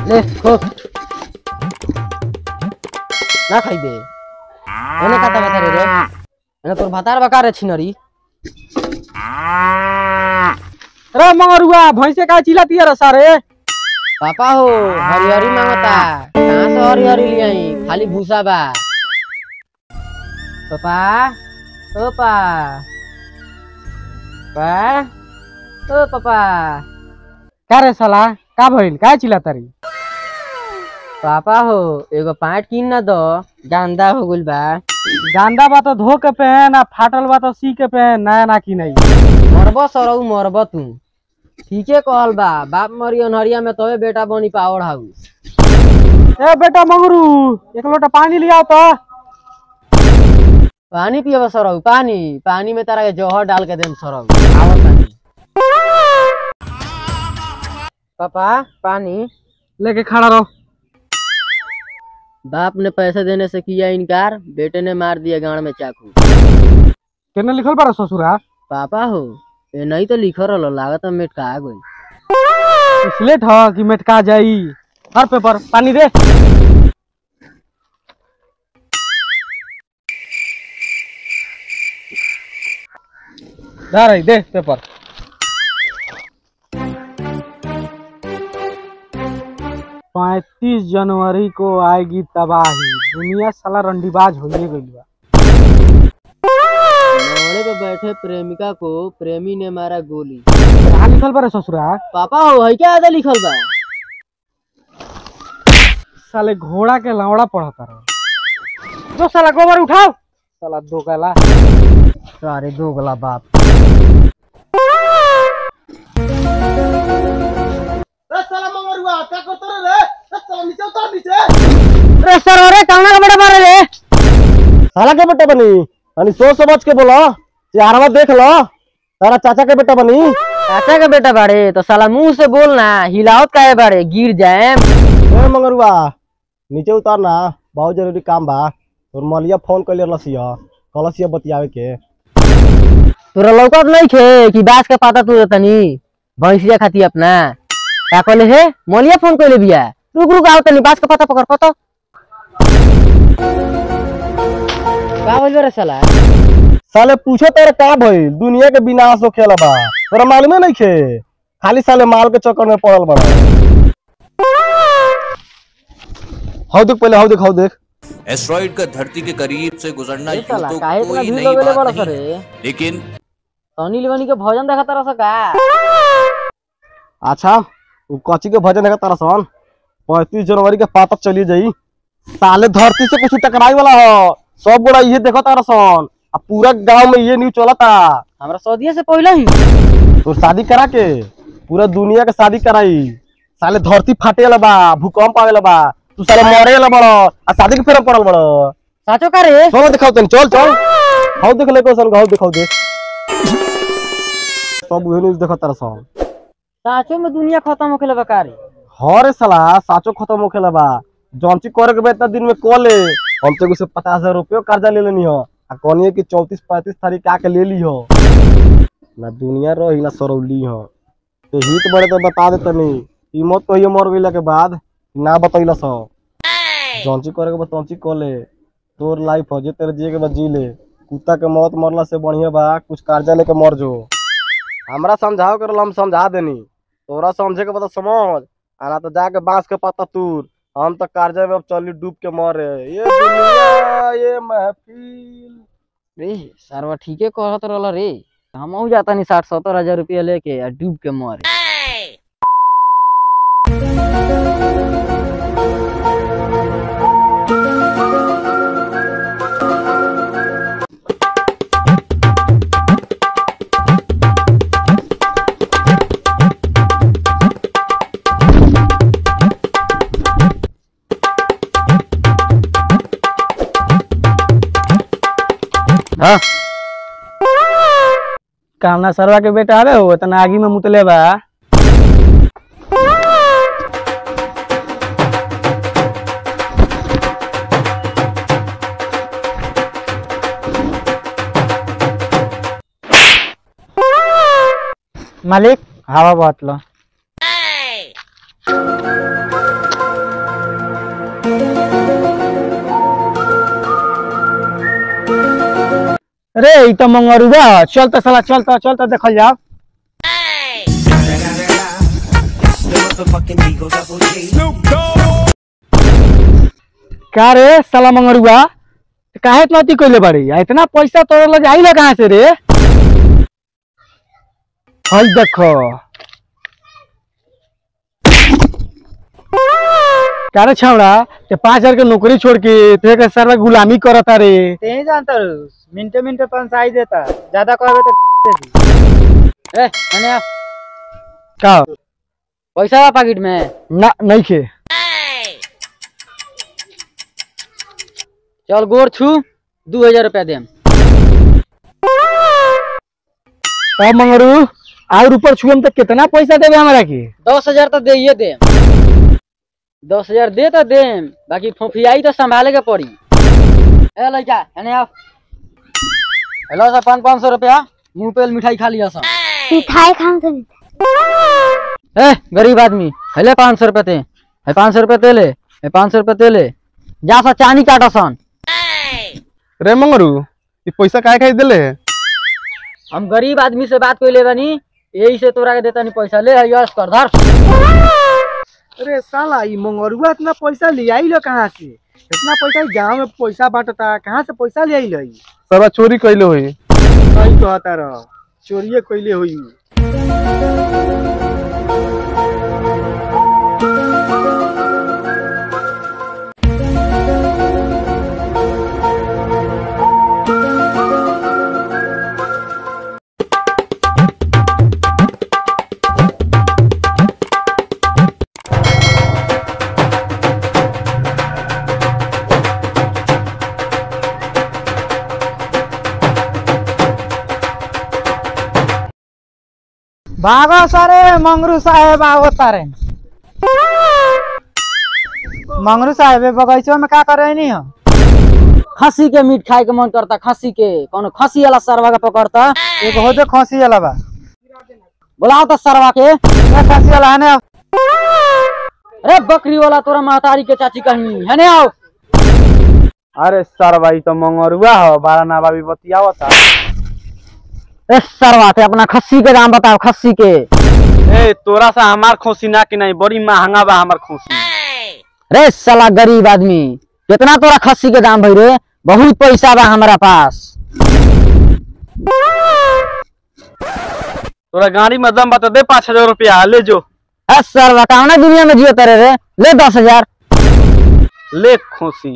ले खो ना खाइबे एने काता बता रे रे एने तोर भातार बका रे छिनरी रे मंगरुआ भैंसे का चिल्लाती है सारे पापा हो हरी हरी मांगता कहाँ से हरी हरी ले आई खाली भूसा बा पापा ओ पा पा ओ पापा का रे साला का भइल का चिल्लाता री पापा हो एगो पैंट किन ना दो गंदा हो गइल बा गांदा बा तो धो के पहन आ फाटल बा तो सी के पहन नया ना की नहीं मरब सरऊ मरब तू ठीके कहल बा बाप मरी अनहरिया में तोहे बेटा बनी पावर हाउस ए बेटा मंगरू एक लोटा पानी लिया तो पानी पियब सरऊ पानी पानी में तारा के जहर डाल के देम सरऊ आवत पानी पापा पानी लेके खड़ा रहो बाप ने पैसे देने से किया इनकार बेटे ने मार दिया गाड़ में चाकू केने लिखल बा ससुरा पापा हो ये नहीं तो लिखल रहो लागत है मेटका गई स्लेट ह कि मेटका जाई हर पेपर पानी दे दा रही दे पेपर पैतीस जनवरी को आएगी तबाही दुनिया साला रंडीबाज होइए गइल बा नौड़े पे बैठे प्रेमिका को प्रेमी ने मारा गोली कहाँ लिखल बा रे ससुरा पापा हो है क्या आधा लिखल बा साले घोड़ा के लौड़ा पढ़ता रहो तो साला गोबर उठाओ साला दो गला सारे दोगला बाप अरे सर अरे काना का बेटा मारे रे साला के बेटा बनी अनि सोच समझ के बोलो चारवा देख लो तारा चाचा के बेटा बनी चाचा का बेटा बाड़े तो साला मुंह से बोलना हिलावत काहे बाड़े गिर जाए ए मंगरुआ नीचे उतार ना बहुत जरूरी काम बा और मलिया फोन कर लसिया कलसिया बतियावे के तोरा लौकत नहीं खे कि बास के पाता तू तनी भैंसिया खाती अपना क्या कहले हे मोलिया फोन कइले बिया रुक रुक आओ तनी बास के पता पकड़ पतो का बोल रे साला साले पूछो तेरे का भइल दुनिया के विनाश हो खेला बा तोरा मालूमे नहीं खे खाली साले माल के चक्कर में पड़ल बड़ा हौ देख पहले हौ देख हौ देख एस्ट्रॉइड का धरती के करीब से गुजरना ए यूं साला तो काहे इतना कोई भीड़ नई लगेले बात बड़ा नहीं सरे है। लेकिन सनी लिवानी के भोजन देखा तारा सा का अच्छा उ कची के भजन है तारा सन पैंतीस जनवरी के पाता चली जाई साले धरती से कुछ टकराई वाला हो सब गोड़ा ये देखो तारा सन आ पूरा गांव में ये न्यूज चलता हमरा सौदिया से पहले ही तो शादी करा के पूरा दुनिया के शादी कराई साले धरती फाटे वाला बा भूकंप आवे वाला बा तू साले मरे वाला बड़ो आ शादी के फेर पड़ल बड़ो साचो का रे चलो दिखाओ तनी चल चल हाउ देख ले को सन हाउ दिखाओ देख सब उहे न्यूज देखो तारा सन साचो में दुनिया खत्म होके लगा का रे हरे साला साचो खत्म होखेला बा जौनची करे के बा इतना दिन में कॉल ले हम तो से पचास हजार रुपये कर्जा ले लेनी हो आ कहनी कि चौतीस पैंतीस तारीख आके ले ली हो ना दुनिया रही ना सरौली हो तो हित बड़े तो बता देता नहीं कीमत तो ये मर गईला के बाद ना बतैला सो जौनची करे के बा तौनची कॉल ले तोर लाइफ हो जे तेरे जिए के बाद जी ले कुत्ता के मौत मरला से बढ़िया बा कुछ कर्जा लेके मर जो हमरा समझाओ करल हम समझा देनी तोरा समझे के बता समझ आना तो जाके बांस के पत्ता तूर हम तो कार्जा में अब चली डूब के मरे ये दुनिया ये महफिल रे सरवा ठीके कहत रहल रे हम जाता नहीं साठ सत्तर हजार रुपया लेके आ डूब के मरे हाँ कामना सरवा के बेटा आवे हो इतना आगी में मुतले बा मालिक हवा बहुत लो रे ई तो मंगरुआ ह। चल तो साला चल तो चल तो देखल जाओ का रे साला मंगरुआ काहे इतना अति कइले बाड़ी आ इतना पैसा तोरे लगे आइला कहाँ से रे हई देखो का रे छावड़ा ते पाँच हजार के नौकरी छोड़ के ते के सारा गुलामी करता रे नहीं जानता रूस मिनटे मिनटे पंचाई देता ज्यादा कहबे तो दे दी ए एने आ का पैसा बा पैकेट में ना नहीं खे चल गोर छू दू हजार रुपया देम अब मंगरू और ऊपर छुएम तो कितना पैसा देवे हमरा के दस हजार तो दे दे दस हजार दे तो देम बाकी फोफियाई तो संभाले के पड़ी ए लड़का एने आओ हेलो सर पाँच पाँच सौ रुपया मुंह पे मिठाई खा लिया सर मिठाई खाऊं तो नहीं ए गरीब आदमी हेले पाँच सौ रुपया ते है पाँच सौ रुपया ते ले है पाँच सौ रुपया ते ले जा सा चानी काटा सन रे मंगरू ये पैसा काहे खाई देले हम गरीब आदमी से बात कर ले बानी यही से तोरा के देता नहीं पैसा ले यश कर धर अरे साला ई मंगरुआ इतना पैसा ले आई लो कहाँ से इतना पैसा गांव में पैसा बांटता कहाँ से पैसा ले आई लो सारा चोरी कैले होई सही कहता रह चोरिए कैले हुई भागो सारे मंगरू साहेब आओ तारे मंगरू साहेब ए बगीचो में का करे नहीं हो खसी के मीट खाए के मन करता खसी के कौन खसी वाला सरवा के पकड़ता एक हो दे खोसी वाला बा बुलाओ तो सरवा के ए खोसी वाला है ना अरे बकरी वाला तोरा महतारी के चाची कहीं है ने आओ अरे सर भाई तो मंगरुआ हो बारह ना बाबी बतियावता ए सरवा ते अपना खस्सी के दाम बताओ खस्सी के ए तोरा सा हमार खोसी ना कि नहीं बड़ी महंगा बा हमार खोसी रे साला गरीब आदमी कितना तोरा खस्सी के दाम भई रे बहुत पैसा बा हमारा पास तोरा गाड़ी में दम बता दे पाँच हजार रुपया ले जो ए सरवा कौना दुनिया में जियो तेरे रे ले दस हजार ले खोसी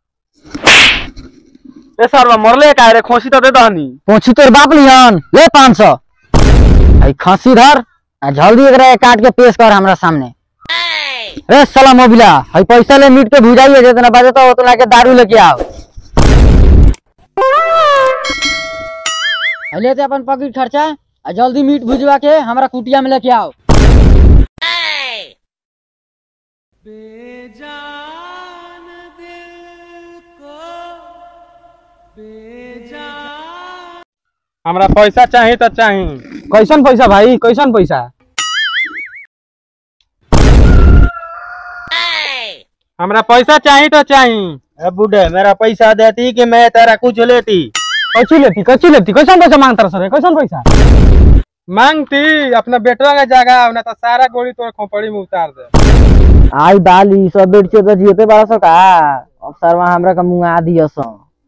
ए सरवा मरले का रे खोसी तो दे दहनी पूछू तोर बाप लिहन ले पाँच सौ आई खस्सी धर आ जल्दी एकरा के काट के पेश कर हमरा सामने रे साला मोबिला हई पैसा ले मीट के भुजाइए जितना बजे तो उतना के दारू लेके आओ हई लेते अपन पॉकेट खर्चा आ जल्दी मीट भुजवा के हमरा कुटिया में लेके आओ हमरा पैसा चाहिए तो चाहिए कैसन पैसा भाई कैसन पैसा हमरा पैसा चाहिए तो चाहिए ए बूढ़े मेरा पैसा देती कि मैं तेरा कुछ लेती कच्ची लेती कच्ची लेती कैसन पैसा मांगता सर कैसन पैसा मांगती अपना बेटवा का जगह ना तो सारा गोली तोड़ खोपड़ी में उतार दे आई बाली सब बेट के तो जियते बड़ा सो का अब सरवा हमरा का मुंगा दियो सो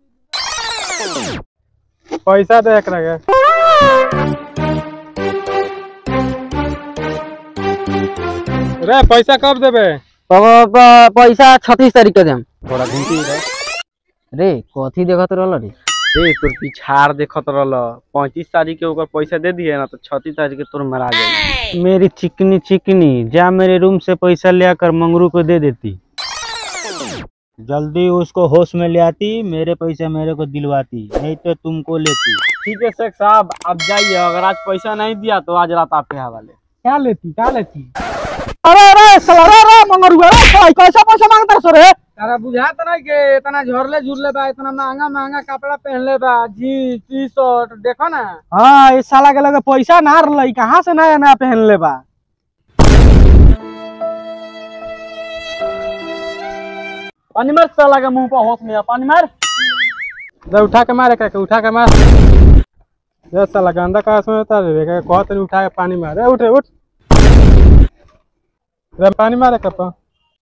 पैसा दे एकरा के रे पैसा कब देबे प- प- पैसा छत्तीस तारीख के देम थोड़ा घूमती रे कथी देखत रहल रे रे तोर पिछाड़ देखत रहल पैंतीस तारीख के ओकर पैसा दे दिए ना तो छत्तीस तारीख के तोर मरा जाए मेरी चिकनी चिकनी जा मेरे रूम से पैसा ले आकर मंगरू को दे देती जल्दी उसको होश में ले आती मेरे पैसे मेरे को दिलवाती नहीं तो तुमको लेती ठीक है शेख साहब आप जाइए अगर आज पैसा नहीं दिया तो आज रात आप यहाँ वाले क्या लेती क्या लेती अरे अरे साला रे रे मंगरुआ रे साला कैसा पैसा मांगता सर रे तारा बुझात नहीं के इतना झरले झुरले बा इतना महंगा महंगा कपड़ा पहनले बा जीन्स टी शर्ट देखो ना हाँ इस साला के लगे पैसा ना रही कहाँ से नया नया पहनले बा पानी मार साला के मुंह पर होश में आ, पानी मार दे उठा के मार एकरा के उठा के मार ये साला गंदा का सुन होता रे के कहत नहीं उठा के पानी मार रे उठ रे उठ रे पानी मार एकरा पर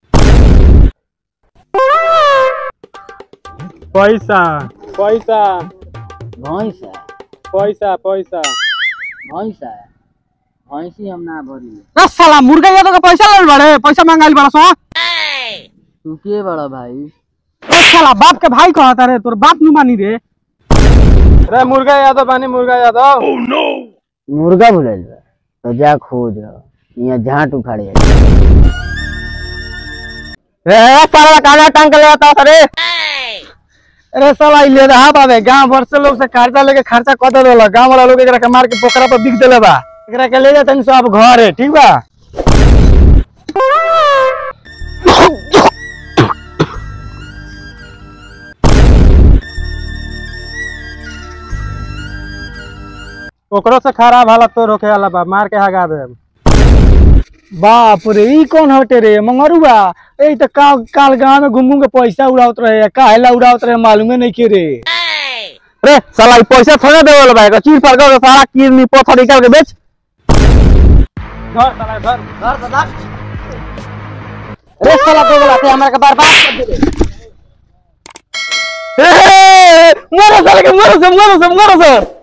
पैसा पैसा भैंस है पैसा पैसा भैंस है भैंसी हम ना भरी रे साला मुर्गा ये तो के पैसा ले बड़े पैसा मांगाइल बड़ा सो तू के बड़ा भाई ए साला बाप के भाई कहता रे तोर बाप नु मानी रे रे मुर्गा यादव बानी मुर्गा यादव मुर्गा भुलल बा तो जा खोज यहाँ झाट उखाड़े रे साला काला टांग के ले आता रे अरे साला ई ले रहा बाबे गांव भर से लोग से खर्चा लेके खर्चा कर दे वाला गांव वाला लोग एकरा के मार के पोखरा पर बिक देले बा एकरा के ले जातन सब घर है ठीक बा ओकरो से खराब हालत तो रोके वाला बा मार के हगा दे बाप रे ई कौन हटे रे मंगरुआ ए त का काल गांव में घूम घूम के पैसा उड़ावत रहे काहेला उड़ावत रहे मालूमे नहीं के रे रे साला ई पैसा थोड़े देवे वाला बा एकर चीर फाड़ के सारा किडनी पत्थर निकाल के बेच घर साला घर रे साला तो बोला थे हमरा के बर्बाद कर दे ए, ए, ए, मरो साले के मरो से मरो से मरो से